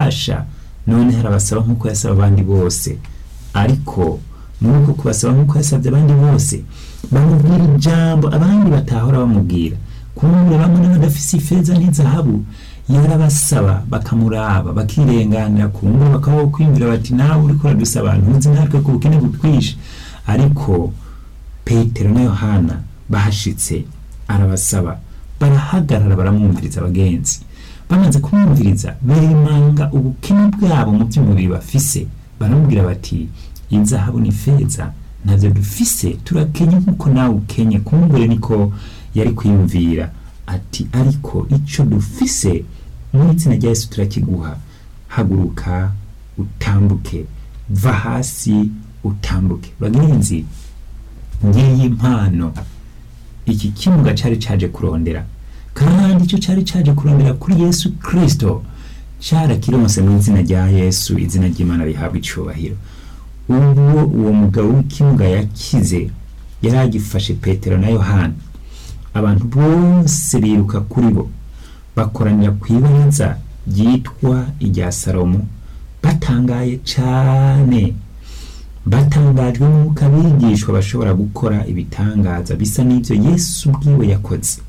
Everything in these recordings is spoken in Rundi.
bahasha none harabasaba nk'uko yasaba abandi bose ariko muri uko kubasaba nk'uko yasabye abandi bose bamubwira ijambo abandi batahora bamubwira kumbure bamwe n'abadafise ifeza n'izahabu yarabasaba bakamuraba bakirenganira kumbure bakaba kwiyumvira bati nawe uriko uradusaba ntuzi natwe ku bukene butwishe ariko petero na yohana bahashitse arabasaba barahagarara baramwumviriza abagenzi bamaze kumwumviriza berimanga ubukene bwabo mu by'umubiri bafise baramubwira bati inzahabu n'ifeza ntabyo dufise turakenye nk'uko nawe ukenye kumbure niko yari kwiyumvira ati ariko icyo dufise mu izina rya yesu turakiguha haguruka utambuke va hasi utambuke bagenzi ngiyi impano iki kimuga cyari cyaje kurondera kandi icyo cyari cyaje kurondera kuri yesu kirisito cyarakironse mu izina rya yesu izina ry'imana rihabwa icyubahiro ubwo uwo mugabo w'ikimuga yakize yari agifashe petero na yohana abantu bose biruka kuri bo bakoranira ku ibaraza ryitwa irya salomo batangaye cyane batangajwe n'uko abigishwa bashobora gukora ibitangaza bisa n'ibyo yesu ubwiwe yakoze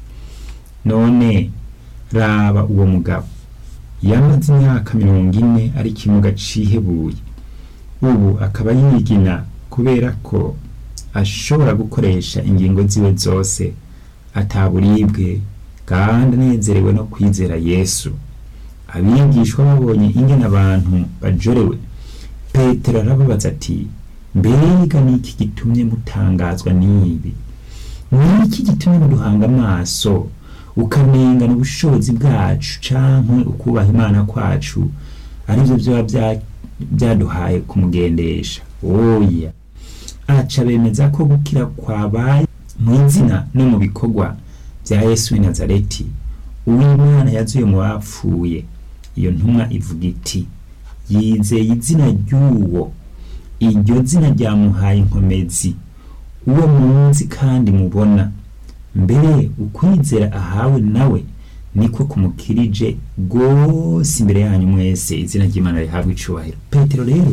none raba uwo mugabo yamaze imyaka mirongo ine ari ikimuga cihebuye ubu akaba yigina kubera ko ashobora gukoresha ingingo ziwe zose ataburibwe kandi anezerewe no kwizera yesu abigishwa babonye ingene abantu bajorewe petero arababaza ati mbega ni iki gitumye mutangazwa n'ibi ni iki gitumye muduhanga amaso ukamengana ubushobozi bwacu canke ukubaha imana kwacu arivyo vyoba byaduhaye kumugendesha oya aca bemeza ko gukira kwabaye mu izina no mu bikorwa bya yesu w'i nazareti uw'imana yazuye mu bapfuye iyo ntumwa ivuga iti yizeye izina ry'uwo iryo zina ryamuhaye inkomezi uwo munsi kandi mubona mbere ukwizera ahawe nawe niko kumukirije rwose imbere yanyu mwese izina ry'imana rihabwa icubahiro petero rero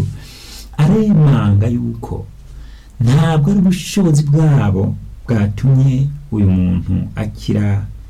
aremanga yuko ntabwo ari ubushobozi bwabo bwatumye uyu muntu akira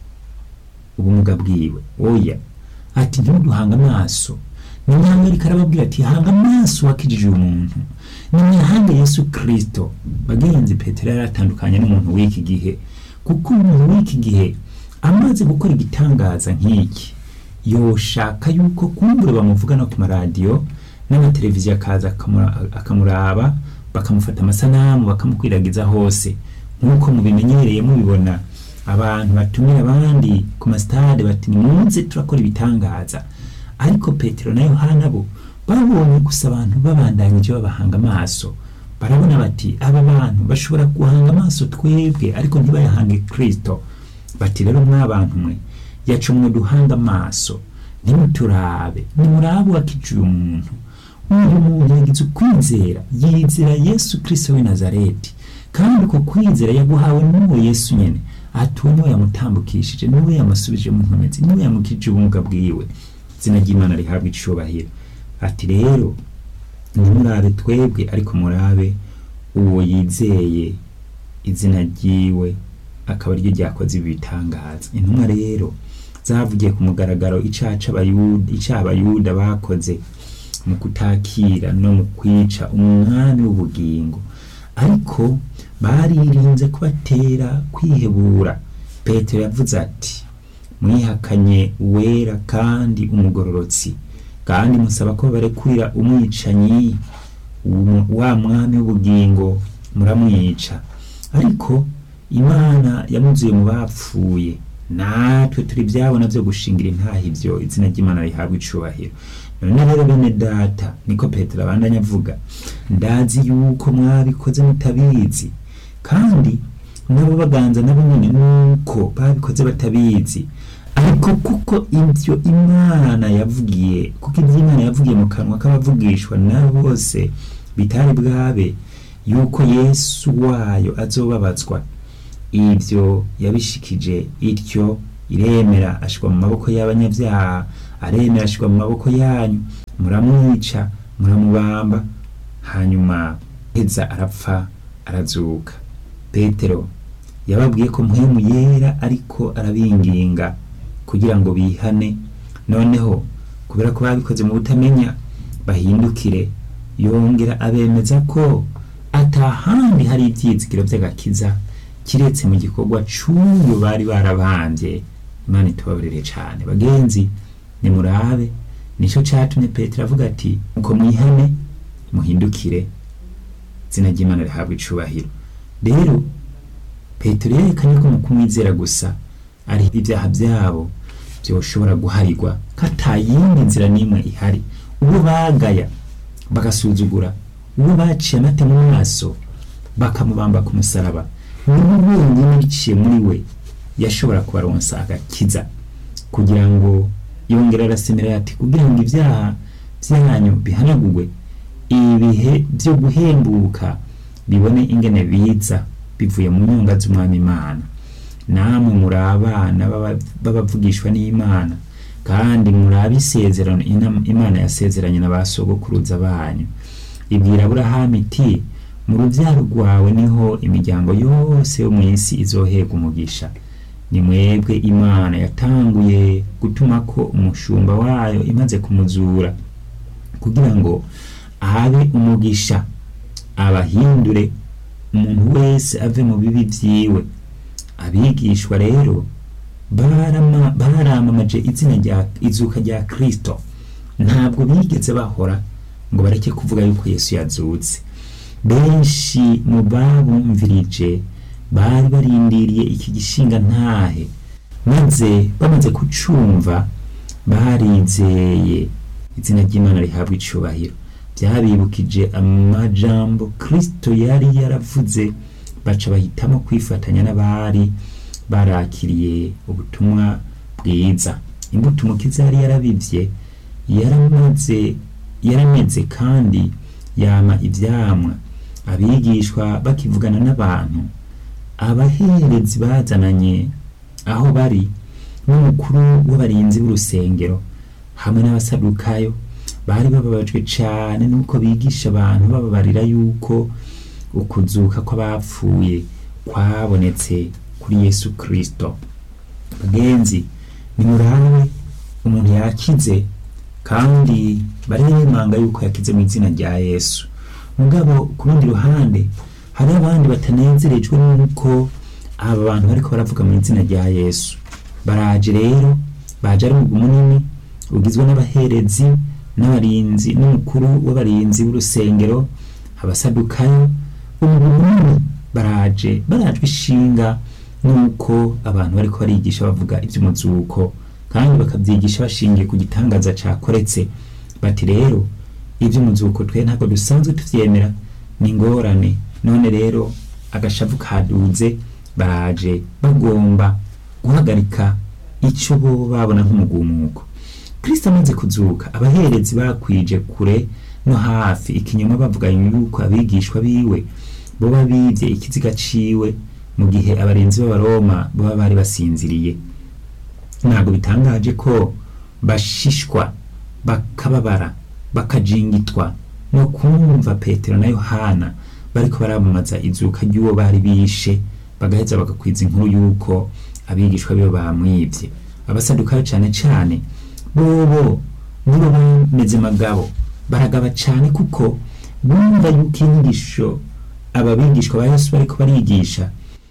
ubumuga bwiwe oya ati ntimuduhanga amaso nimwangarika arababwira ati hanga amaso wakijije uyu muntu nimwahanga yesu kirisito bagenzi petero yari atandukanye n'umuntu w'iki gihe kuko umuntu w'iki gihe amaze gukora igitangaza nk'iki yoshaka yuko kumbure bamuvuga no ku maradiyo n'amateleviziyo akaza akamuraba bakamufata amasanamu bakamukwiragiza hose nk'uko mubimenyereye mubibona abantu batumira abandi ku masitade bati nimunze turakora ibitangaza ariko petero na yohana bo babonye gusa abantu babandanyije babahanga amaso barabona bati aba bantu bashobora guhanga amaso twebwe ariko ntibayahange kirisito bati rero mwabantu mwe yaca mwe duhanga amaso nimuturabe nimurabe wakiciye umuntu uyu muntu yagize ukwizera yizera yesu kirisito w'i nazareti kandi uko kwizera yaguhawe n'uwo yesu nyene atuwe niwe yamutambukishije niwe yamusubije mu nkomezi niwe yamukije ubumuga bwiwe izina ry'imana rihabwa icubahiro ati rero ntimurabe twebwe ariko murabe uwo yizeye izina ryiwe akaba ariryo ryakoze ibi bitangaza intumwa rero zavugiye ku mugaragaro icyaha abayuda bakoze mu kutakira no mu kwica umwami w'ubugingo ariko baririnze kubatera kwihebura petero yavuze ati mwihakanye uwera kandi umugororotsi kandi musaba ko barekurira umwicanyi wa mwami w'ubugingo muramwica ariko imana yamuzuye mu bapfuye natwe turi byabona byo gushingira intaha ibyo izina ry'imana rihabwa icubahiro none rero bene data niko petero abandanya avuga ndazi yuko mwabikoze mutabizi kandi nabo baganza nabo nyine nuko babikoze batabizi ariko kuko ibyo imana yavugiye kuko ibyo imana yavugiye mu kanwa k'abavugishwa nabo bose bitari bwabe yuko yesu wayo azobabazwa ibyo yabishikije ityo iremera ashirwa mu maboko y'abanyabyaha aremera ashirwa mu maboko yanyu muramwica muramubamba hanyuma heza arapfa arazuka petero yababwiye ko mpwemu yera ariko arabinginga kugira ngo bihane noneho kubera ko babikoze mu butamenya bahindukire yongera abemeza ko atahandi hari ibyizigiro by'agakiza kiretse mu gikorwa c'uyo bari barabambye imana itubabarire cane bagenzi nimurabe nico catumye petero avuga ati uko mwihane muhindukire izina ry'imana rihabwa icubahiro rero petero yerekanye ko mu kumwizera gusa ari ibyaha byabo byoshobora guharirwa ko atayindi nzira n'imwe ihari uwo bagaya bagasuzugura uwo baciye amate mu maso bakamubamba ku musaraba niwe wenyine biciye muri we yashobora kubaronsa agakiza kugira ngo yongera arasemera ati kugira ngo ibyaha byanyu bihanagurwe ibihe byo guhembuka bibone ingene biza bivuye mu nyunga z'umwami imana namwe muri abana b'abavugishwa n'imana kandi muri abisezerano imana yasezeranye na ba sogokuruza banyu ibwira aburahamu iti mu rubyaro rwawe niho imiryango yose yo mu isi izohega umugisha ni mwebwe imana yatanguye gutuma ko umushumba wayo imaze kumuzura kugira ngo abe umugisha abahindure umuntu wese ave mu bibi byiwe abigishwa rero baramamaje izina rya izuka rya kirisito ntabwo bigeze bahora ngo bareke kuvuga yuko yesu yazutse benshi mu babumvirije bari barindiriye iki gishinga ntahe maze bamaze kucumva barizeye izina ry'imana rihabwa icubahiro byabibukije amajambo kirisito yari yaravuze baca bahitamo kwifatanya n'abari barakiriye ubutumwa bwiza imbuto umukiza yari yarabibye yaramaze yarameze kandi yama ibyamwa abigishwa bakivugana n'abantu abaherezi bazananye aho bari n'umukuru w'abarinzi b'urusengero hamwe n'abasadukayo bari bababajwe cyane nuko bigisha abantu bababarira yuko ukuzuka kw'abapfuye kwabonetse kuri yesu kirisito bagenzi nimurabe umuntu yakize kandi baremanga yuko yakize mu izina rya yesu mugabo ku rundi ruhande hari abandi batanezerejwe n'uko aba bantu bariko baravuga mu izina rya yesu baraje rero baje ari umugwi munini ugizwe n'abaherezi n'abarinzi n'umukuru w'abarinzi b'urusengero abasadukayo umugwi munini baraje barajwe ishinga nuko abantu bariko barigisha bavuga iby'umuzuko kandi bakabyigisha bashingiye ku gitangaza cakoretse bati rero iby'umuzuko twe ntabwo dusanzwe tuvyemera ni ingorane none rero agashavu kaduze baraje bagomba guhagarika icyo bo babona nk'umugumuko kristo amaze kuzuka abaherezi bakwije kure no hafi ikinyoma bavuga yuko abigishwa biwe boba bibye ikiziga ciwe mu gihe abarinzi b'abaroma baba bari basinziriye ntabwo bitangaje ko bashishwa bakababara bakajingitwa no kumva petero na yohana bariko baramamaza izuka ry'uwo bari bishe bagaheza bagakwiza inkuru y'uko abigishwa bibo bamwibye abasadukayo cane cane bobo nibo bameze magabo baragaba cane kuko bumva yuko inyigisho aba bigishwa ba yesu bariko barigisha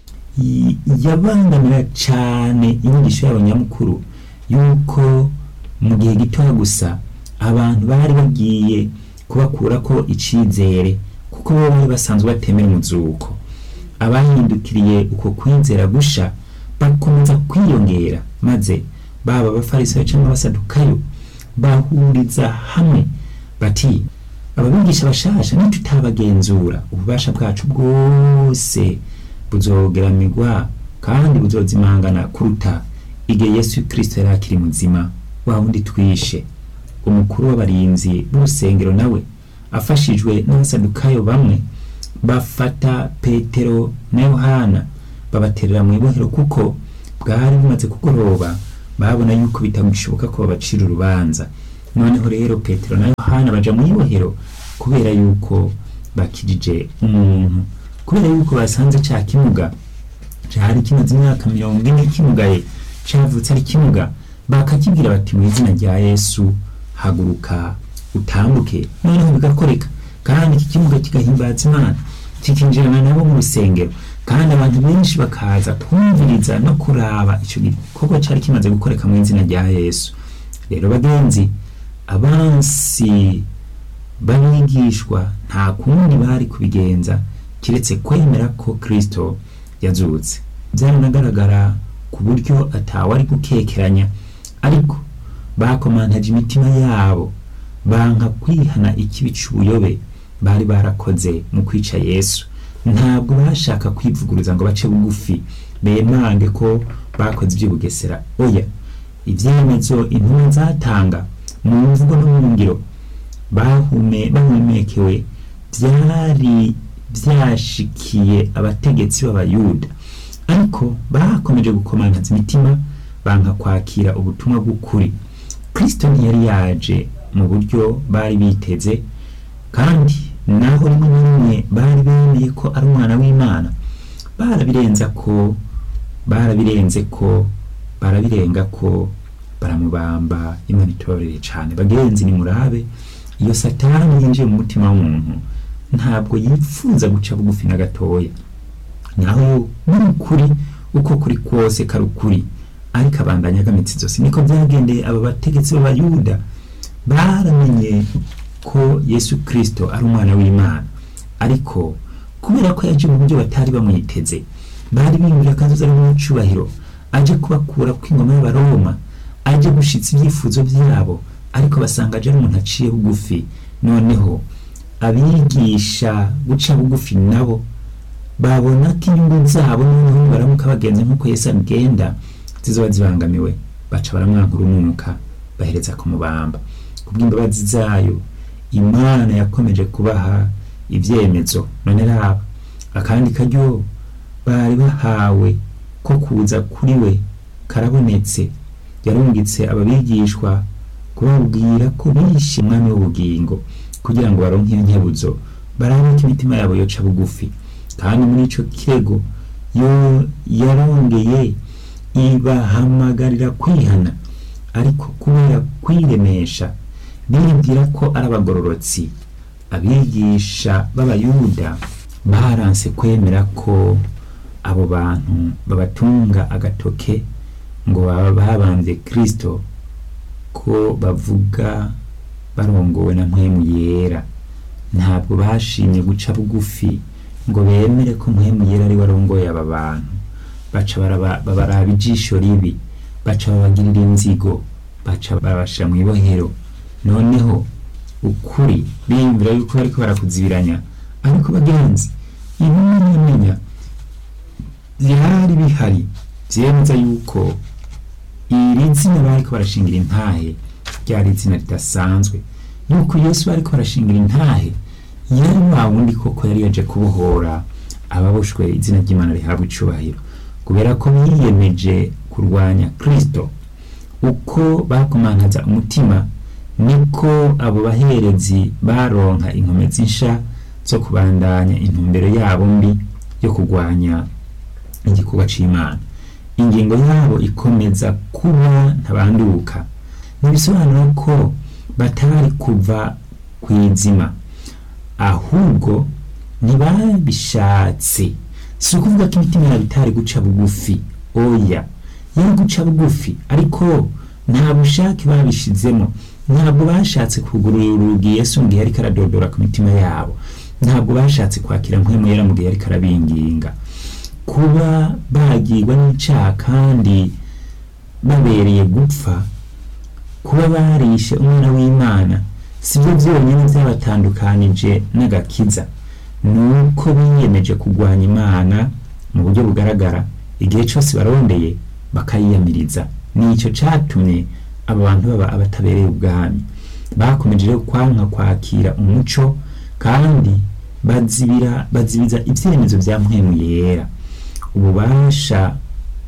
yabangamira cane inyigisho yabo nyamukuru yuko mu gihe gitoya gusa abantu bari bagiye kubakura ko icizere kuko bo bari basanzwe batemera umuzuko abahindukiriye uko kwizera gusha bakomeza kwiyongera maze baba abafarisayo cyangwa abasadukayo bahuriza hamwe bati ababigisha bashasha nitutabagenzura ububasha bwacu bwose buzogeramirwa kandi buzozimangana kuruta igihe yesu kirisito yari akiri muzima wa wundi twishe umukuru w'abarinzi b'urusengero nawe afashijwe n'abasadukayo bamwe bafata petero na yohana babaterera mu ibohero kuko bwari bumaze kugoroba babona yuko bitagishoboka ko babacira urubanza noneho rero petero na yohana yohana baja mu ibohero kubera yuko bakijije umuntu kubera yuko basanze ca kimuga cari kimaze imyaka mirongo ine kimugaye cavutse ari kimuga bakakibwira bati mu izina rya yesu haguruka utambuke noneho bigakoreka kandi iki kimuga kigahimbaza imana kikinjirana nabo mu rusengero kandi abantu benshi bakaza kumviriza no kuraba ico gikorwa cari kimaze gukoreka mu izina rya yesu rero bagenzi abansi b'abigishwa nta kundi bari kubigenza kiretse kwemera ko kristo yazutse byaranagaragara ku buryo atawari gukekeranya ariko bakomantaje imitima yabo banka kwihana ikibi c'ubuyobe bari barakoze mu kwica yesu ntabwo bashaka kwivuguruza ngo bace bugufi bemange ko bakoze iby'ubugesera oya ibyemezo intumwa zatanga mu mvugo no mu ngiro bahume bahumekewe byari byashikiye abategetsi b'abayuda ariko bakomeje gukomantaza imitima banka kwakira ubutumwa bw'ukuri kristo ntiyari yaje mu buryo bari biteze kandi naho rimwe na rimwe bari bemeye ko ari umwana w'imana barabirenza ko barabirenze ko barabirenga ko baramubamba imana itorere cyane bagenzi nimurabe iyo satani yinjiye mu mutima w'umuntu ntabwo yifuza guca bugufi na gatoya naho n'ukuri uko kuri kose kari ukuri ariko abandanya agamitsi zose niko byagendeye aba bategetsi b'abayuda baramenye ko yesu kirisito ari umwana w'imana ariko kubera ko yaje mu buryo batari bamwiteze bari biyumvira ko azoza ari umucubahiro aje kubakura kw'ingoma y'abaroma aje gushitsa ibyifuzo byabo ariko basanga aje ari umuntu aciye bugufi noneho abigisha guca bugufi nabo babona ko inyungu zabo noneho baramuka bagenza nk'uko yesu agenda zizoba zibangamiwe baca baramwanka urunuka bahereza kumubamba kubw'imbabazi zayo imana yakomeje kubaha ibyemezo none raba akandi karyo bari bahawe ko kuza kuri we karabonetse yarungitse ababigishwa kubabwira ko bishe umwami w'ubugingo kugira ngo baronke iyo nkebuzo barabe ko imitima yabo yoca bugufi kandi muri ico kirego yo yarongeye ibahamagarira kwihana ariko kubera kwiremesha bibwira ko ari abagororotsi abigisha b'abayuda baranse kwemera ko abo bantu babatunga agatoke ngo baba babambye kristo ko bavuga barongowe na mpwemu yera ntabwo bashimye guca bugufi ngo bemere ko mpwemu yera ari we arongoye aba bantu baca babaraba ijisho ribi baca babagirira inzigo baca babashira mu ibohero noneho ukuri biyumvira yuko bariko barakuzibiranya ariko bagenzi ibimenyamenya byari bihari byemeza yuko iri zina bariko barashingira intahe ryari izina ridasanzwe yuko yesu bariko barashingira intahe yari wa wundi koko yari yaje kubohora ababoshwe izina ry'imana rihabwa icubahiro kubera ko biyemeje kurwanya kristo uko bakomantaza umutima niko abo baherezi baronka inkomezi nsha zo kubandanya intumbero yabo mbi yo kurwanya igikorwa c'imana ingingo yabo ikomeza kuba ntabanduka ntibisobanura ko batari kuva ku izima ahubwo ntibabishatse si ukuvuga ko imitima yabo itari guca bugufi oya yari guca bugufi ariko nta bushake babishizemo ntabwo bashatse kugurura urugi yesu mu gihe ariko aradodora ku mitima yabo ntabwo bashatse kwakira mpwemu yera mu gihe ariko arabinginga kuba bagirwa n'icyaha kandi babereye gupfa kuba barishe umwana w'imana si byo byonyine byabatandukanije n'agakiza ni uko biyemeje kurwanya imana mu buryo bugaragara igihe cyose barondeye bakayiyamiriza nicyo cyatumye aba bantu baba abatabereye ubwami bakomeje rero kwanka kwakira umuco kandi bazibira bazibiza ibyemezo bya mpwemu yera ububasha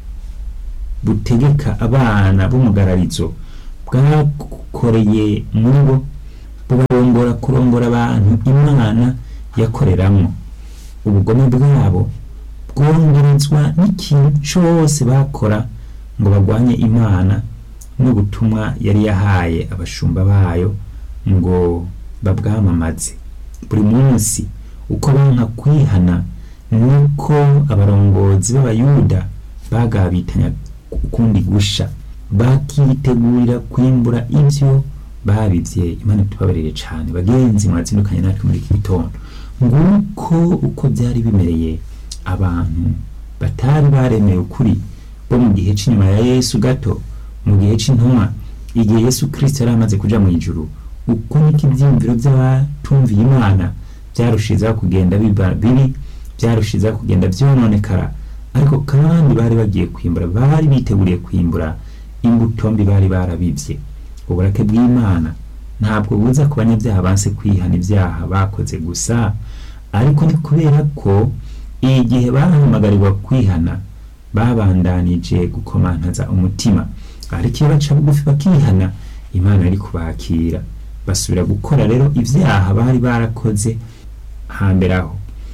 butegeka abana b'umugararizo bwakoreye muri bo buba kubagora kurongora abantu imana yakoreramo ubugome bwabo bwongerezwa n'ikintu cyose bakora ngo barwanye imana n'ubutumwa yari yahaye abashumba bayo ngo babwamamaze buri munsi uko banka kwihana nuko abarongozi b'abayuda bagabitanya ukundi gusha bakitegurira kwimbura ibyo babivye imana tubabarire cane bagenzi mwazindukanye natwe muri iki gitondo nguko uko byari bimereye abantu batari baremeye ukuri bo mu gihe cy'inyuma ya yesu gato mu gihe cy'intumwa igihe yesu kirisito yari amaze kuja mu ijuru uko niko ibyiyumviro by'abatumviye imana byarushizaho kugenda biba bibi byarushizaho kugenda byononekara ariko kandi bari bagiye kwimbura bari biteguriye kwimbura imbuto mbi bari barabibye uburake bw'imana ntabwo buza ku banyabyaha banse kwihana ibyaha bakoze gusa ariko ni kubera ko igihe bahamagarirwa kwihana babandanije gukomantaza umutima ariko iyo baca bugufi bakihana imana yari kubakira basubira gukora rero ibyaha bari barakoze hambere aho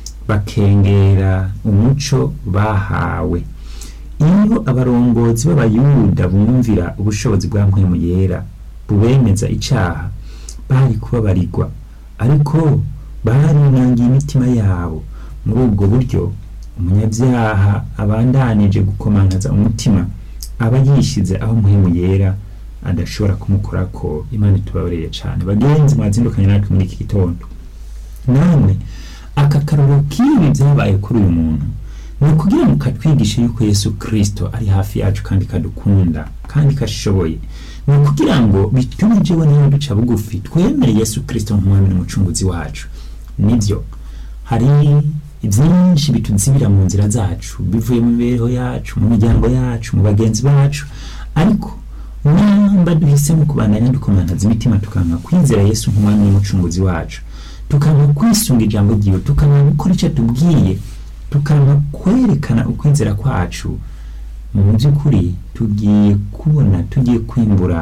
bakengera umuco bahawe iyo abarongozi b'abayuda bumvira ubushobozi bwa mpwemu yera bubemeza icyaha bari kubabarirwa ariko barinangiye imitima yabo muri ubwo buryo umunyabyaha abandanije gukomantaza umutima aba yishyize aho mpwemu yera adashobora kumukora ko imana itubabareye cyane bagenzi mwazindukanye natwe muri iki gitondo namwe aka karoro k'ibi byabaye kuri uyu muntu ni ukugira ngo katwigishe yuko yesu kirisito ari hafi yacu kandi kadukunda kandi kashoboye ni ukugira ngo bitume jewe niba duca bugufi twemere yesu kirisito nk'umwami n'umucunguzi wacu nibyo hari byinshi bituzibira mu nzira zacu bivuye mu mibereho yacu mu miryango yacu mu bagenzi bacu ariko namba duhisemo kubandanya dukomantaza imitima tukanka kwizera yesu nk'umwami n'umucunguzi wacu tukanka kwisunga ijambo ryiwe tukanka gukora icyo tubwiye tukanka kwerekana ukwizera kwacu mu by'ukuri tugiye kubona tugiye kwimbura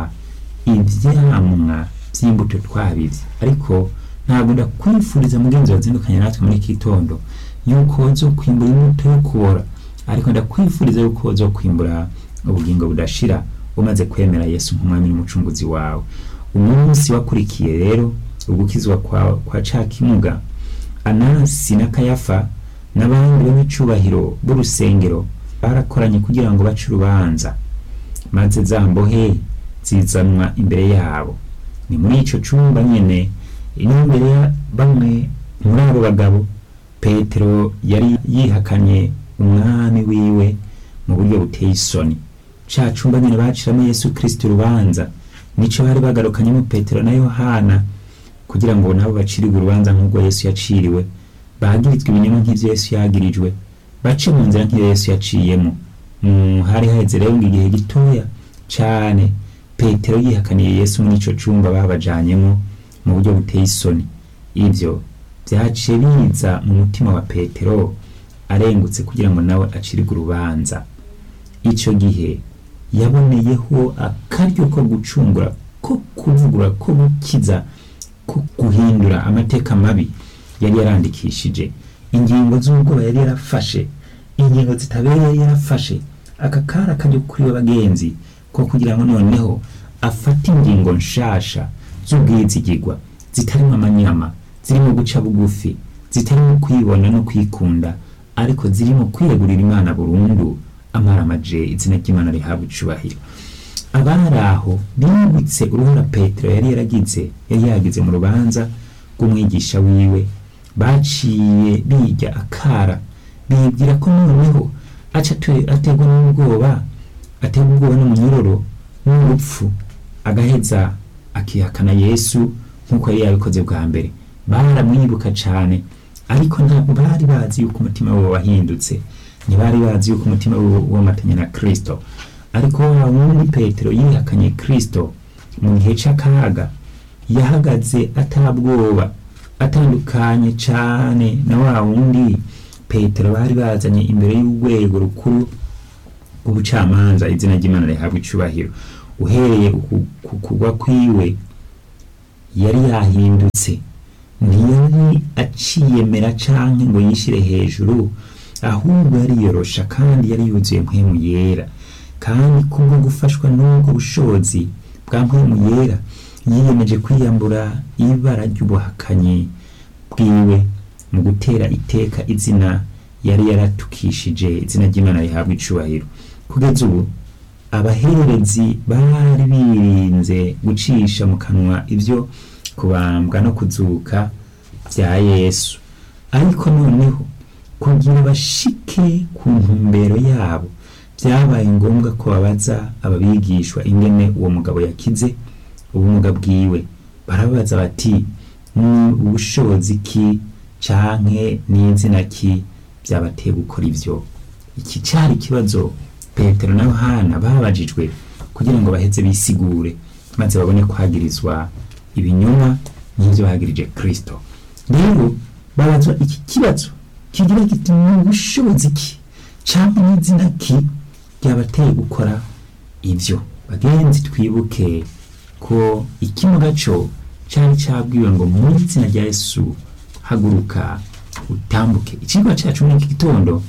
ibyamwa by'imbuto twabibye ariko ntabwo ndakwifuriza mugenzi wazindukanye natwe muri iki gitondo yuko zo kwimbura imbuto yo kubora ariko ndakwifuriza yuko zo kwimbura ubugingo budashira umaze kwemera yesu nk'umwami n'umucunguzi wawe umunsi wakurikiye rero ugukizwa kwa, kwa ca kimuga anasi na kayafa n'abandi b'abicubahiro b'urusengero barakoranye kugira ngo bace urubanza maze za mbohe zizanwa imbere yabo ni muri ico cumba nyene n'imbere ya bamwe muri abo bagabo petero yari yihakanye umwami wiwe mu buryo buteye isoni ca cumba nyene baciramo yesu kristo urubanza nico bari bagarukanyemo petero na yohana kugira ngo nabo bacirirwe urubanza nk'ubwo yesu yaciriwe bagirizwa ibinyoma nk'ivyo yesu yagirijwe bace mu nzira nk'iyo yesu yaciyemo mm, hari haheze rero ngo igihe gitoya cane petero yihakaniye yesu muri ico cumba babajanyemo mu buryo buteye isoni ivyo vyaciye biza mu mutima wa petero arengutse kugira ngo nawe acirirwe urubanza ico gihe yaboneyeho akaryo ko gucungura ko kuvugura ko gukiza ko guhindura amateka mabi yari yarandikishije ingingo z'ubwoba yari yarafashe ingingo zitabereye yari yarafashe aka kari akaryo kuri we bagenzi ko kugira ngo noneho afate ingingo nshasha z'ubwizigirwa zitarimo amanyama zirimo guca bugufi zitarimo kwibona no kwikunda ariko zirimo kwiyegurira imana burundu amaramaje izina ry'imana rihabwa icubahiro abari aho bibutse uruhara petero yari yaragize yari yagize mu rubanza rw'umwigisha wiwe baciye bijya akara bibwira ko noneho aca ategwa n'ubwoba ategwa ubwoba n'umunyururu n'urupfu agaheza akihakana yesu nk'uko yari yabikoze bwa mbere baramwibuka cyane ariko ntabwo bari bazi yuko umutima we wahindutse ntibari bazi yuko umutima we wamatanye na kristo ariko wa wundi petero yihakanye kristo mu gihe c'akaga yahagaze atabwoba atandukanye cane na wa wundi petero bari bazanye imbere y'urwego rukuru rw'ubucamanza izina ry'imana rihabwa icubahiro uhereye ku kugwa kwiwe yari yahindutse ntiyari aciyemera canke ngo yishire hejuru ahubwo yariyorosha kandi yari yuzuye mpwemu yera kandi kubwo gufashwa n'ubwo bushobozi bwa mpwemu yera yiyemeje kwiyambura ibara ry'ubuhakanyi bwiwe mu gutera iteka izina yari yaratukishije izina ry'imana rihabwa icubahiro kugeza ubu abaherezi bari birinze gucisha mu kanwa ibyo kubambwa no kuzuka bya yesu ariko noneho kugira bashike ku ntumbero yabo byabaye ngombwa ko babaza ababigishwa ingene uwo mugabo yakize ubumuga bwiwe barababaza bati ni ubushobozi ki canke n'izina ki byabateye gukora ivyo iki cari ikibazo petero na yohana babajijwe kugira ngo baheze bisigure maze babone kwagirizwa ibinyoma n'ivyo bagirije kristo rero babazwa iki kibazo kigira kiti ni ubushobozi ki canke n'izina ki byabateye gukora ivyo bagenzi twibuke ko ikimuga co cari cabwiwe ngo mu izina rya yesu haguruka utambuke icigwa cacu muri iki gitondo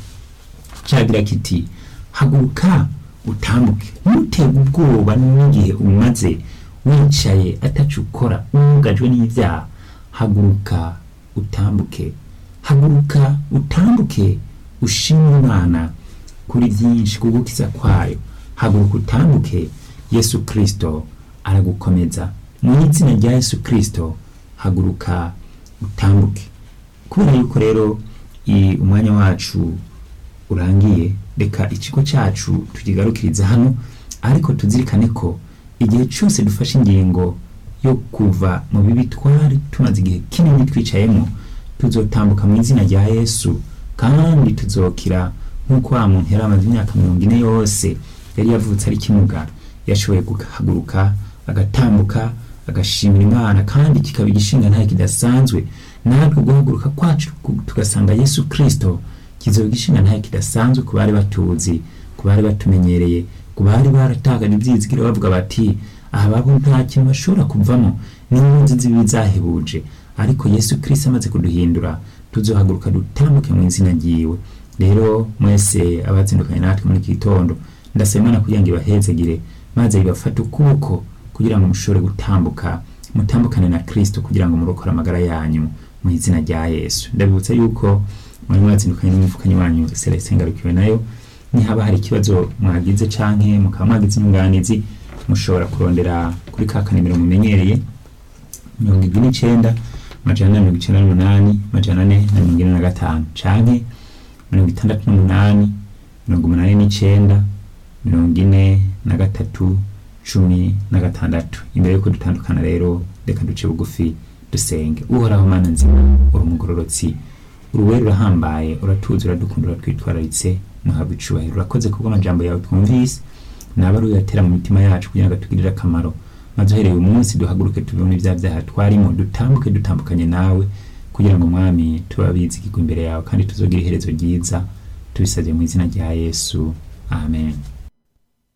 cagira kiti haguruka utambuke ntuterwe ubwoba n'igihe umaze wicaye ataco ukora wugajwe n'ivyaha haguruka utambuke haguruka utambuke ushimwe imana kuri byinshi kugukiza kwayo haguruka utambuke yesu kristo aragukomeza mu izina rya yesu kristo haguruka utambuke kubera yuko rero i- umwanya wacu urangiye reka ikigo cyacu tukigarukiriza hano ariko tuzirikane ko igihe cyose dufashe ingingo yo kuva mu bibi twari tumaze igihe kinini twicayemo tuzotambuka mu izina rya yesu kandi tuzokira nk'uko wa muntu yari amaze imyaka mirongo ine yose yari yavutse ari kimuga yashoboye guhaguruka agatambuka agashimira imana kandi kikaba igishinga ntayo kidasanzwe natwe guhaguruka kwacu ku- tugasanga yesu kristo kizoba igishinga ntayo kidasanzwe ku bari batuzi ku bari batumenyereye ku bari baratakaje ibyizigiro bavuga bati aha babo nta kintu bashobora kuvamo n'impunzi z'ibibi zahebuje ariko yesu kristo amaze kuduhindura tuzohaguruka dutambuke mu izina ryiwe rero mwese abazindukanye natwe muri iki gitondo ndasaba imana kugira ngo ibahezegire maze ibafate ukuboko kugira ngo mushobore gutambuka mutambukane na kristo kugira ngo murokore amagara yanyu mu izina rya yesu ndabibutsa yuko muri mwazindukanye n'umuvukanyi wanyu celestin ngarukiwe nayo nihaba hari ikibazo mwagize canke mukaba mwagize inyunganizi mushobora kurondera kuri ka kanimero mumenyereye mirongo irwi n'icenda majana ane na mirongo icenda n'umunani majana ane na mirongo ine na gatanu canke mirongo itandatu n'umunani mirongo umunani n'icenda mirongo ine na gatatu cumi na gatandatu imbere yuko dutandukana rero reka duce bugufi dusenge uhoraho mana nzima uri umugororotsi uruwera urahambaye uratuzi uradukunda uratwitwararitse muhabwa icubahiro urakoze kubwo amajambo yawe twumvise naba ari uyatera mu mitima yacu kugira ngo atugirire akamaro maze uhereye uyu munsi duhaguruke tuve muri bya byaha twarimo dutambuke dutambukanye nawe kugira ngo mwami tuba bizigirwa imbere yawe kandi tuzogira iherezo ryiza tubisabye mu izina rya yesu amen